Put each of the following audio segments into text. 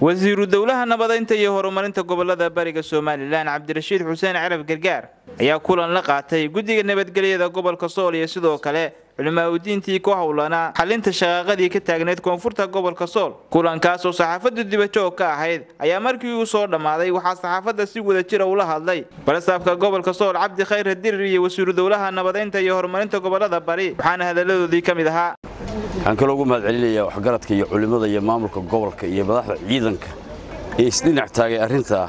wasiiru dowlaha nabadaynta iyo horumarinta gobolada bariga somalilan cabdirashiid xuseen carab gargaar ayaa kulan la qaatay guddiga nabadgelyada gobolka sool iyo sidoo kale culimaauddiintii ku howlanaa xalinta shaqaaqadii ka taagneyd koonfurta gobolka sool kulankaas oo saxaafaddu dibajoog ka ahayd ayaa markii uu soo dhammaaday waxaa saxaafadda si wada jira ula hadlay balasaabka gobolka sool cabdi khayr hadirir iyo wasiiru dowlaha nabadaynta iyo horumarinta gobolada bari waxaana hadalladoodii ka mid ahaa waxaan kaloo ugu mahad celinayaa waxgaradka iyo culimmada iyo maamulka gobolka iyo madaxda ciidanka ee isdhinac taagay arrintaa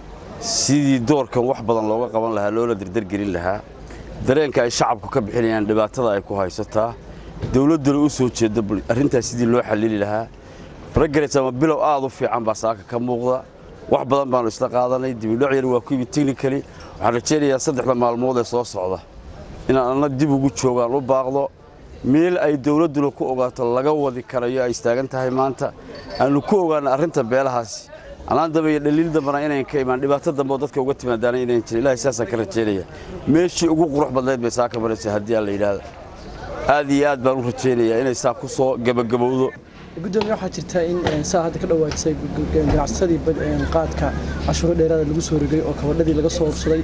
sidii doorkan wax badan looga qaban lahaa loola dardargelin lahaa dareenka ay shacabku ka bixinayaan dhibaatada ay ku haysataa dowladduna u soo jeedda arrintaas sidii loo xallili lahaa progress ama bilow aad u fiican baa saaka ka muuqda wax badan baannu isla qaadanay dibidhoc yar waa ku yimid technically waxaan rajaynayaa saddexda maalmood ee soo socda inaan anna dib ugu joogaan u baaqdo meel ay dowladduna ku ogaato laga wadi karayo ay istaagan tahay maanta aanu ku ogaana arrinta beelahaasi anaan dambe iyo dhaliil dambana inayn ka imaan dhibaato dambe oo dadka uga timaadaana inayn jirin ilahay saasaan ka rajaynaya meeshii ugu qurux badnayd bay saa ka maraysa haddii aan la yidhaahdo aad iyo aad baan u rajaynayaa inay saa ku soo gebagabowdo gudoomiye waxaa jirta in saa hadda ka dhawaajisay ganacsadii qaadka cashuuro dheeraada lagu soo rogay oo kabadhadii laga soo ursaday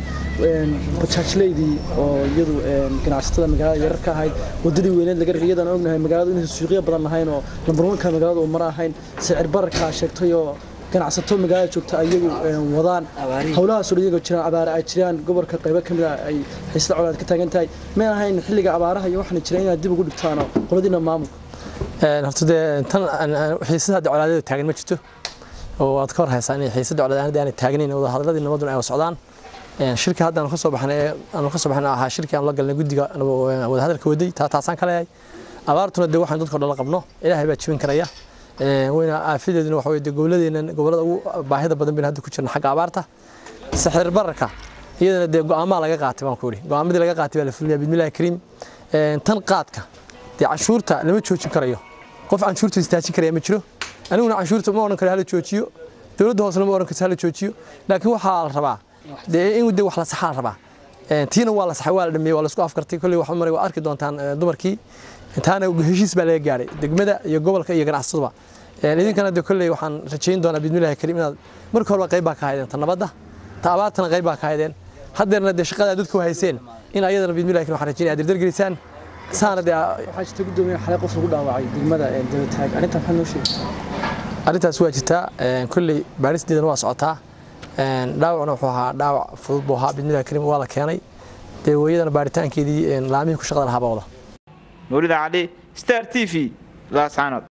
bajaajleydii oo iyadu ganacsatada magaalada yarar ka ahayd wadadii weyneed laga rigay iyadaan ognahay magaaladu inaysan suuqyo badan lahayn oo lambarwanka magaalada uu mara ahayn sicir bararkaa sheegtay oo ganacsato magaalada joogta ayagu wadaan howlahaasoo iyagoo jiraan abaare ay jiraan gobolka qaybo ka mid a ay xiisada colaad ka taagan tahay may ahayn xilliga abaaraha iyo waxaana jira inaad dib ugu dhigtaano qoladiina maamulka horta dee tan xiisada hadda colaadeedu taagan ma jirto oo aad ka hor haysaa inay xiisada colaad aanay taagnayn wada hadalladii nabaduna ay socdaan shirka hadda aanu ka soo baxnay aanu ka soo baxnay ahaa shirkii aan la galnay guddiga wada hadalka waday taa taasaan ka leeyahay abaartuna dee waxaan dadka dhan la qabno ilaahay baa jibin karaya wayna aafideeduna waxa weye goboladeenan gobolada ugu baahida badan bayna hadda ku jirna xagga abaarta sixir bararka iyadana dee go'aamaa laga qaatay baan ku yidhi go'aamadii laga qaatay baa la fulinayaa bismillahi kariim tan qaadka dee canshuurta lama joojin karayo qof canshuurta istaajin karaya ma jiro aniguna canshuurta ma odhan karo hala joojiyo dowladda hoosena ma odhan karto hala joojiyo laakiin waxaa la rabaa dee in dee wax la saxaa la rabaa tiina waa la saxay waa la dhameeyey waa la isku afkartay kolley wax maray waa arki doontaan dumarkii taana heshiis baa laga gaaray degmada iyo gobolka iyo ganacsaduba idinkana dee kolley waxaan rajayn doonaa bismillahi kariim inaad marka horeba qayb baa ka haydeen ta nabadda ta abaartana qayb baa ka haydeen haddeerna dee shaqada dadku hayseen in ayadana bismillahi kariim waxaan rajaynaya aad dardargelisaan saana dee waxaa jirta gudoomiye xalay qof lagu dhaawacay degmada dabataag arrintan maxaa noo sheegay arrintaas waa jirtaa kolley baaristeedana waa socotaa dhaawacna wuxuu ahaa dhaawac fudud buu ahaa bismillahi kariim waa la keenay dee weeyadana baaritaankeedii laamihii ku shaqada lahaa baa wada nuurida cali star t v laascaanood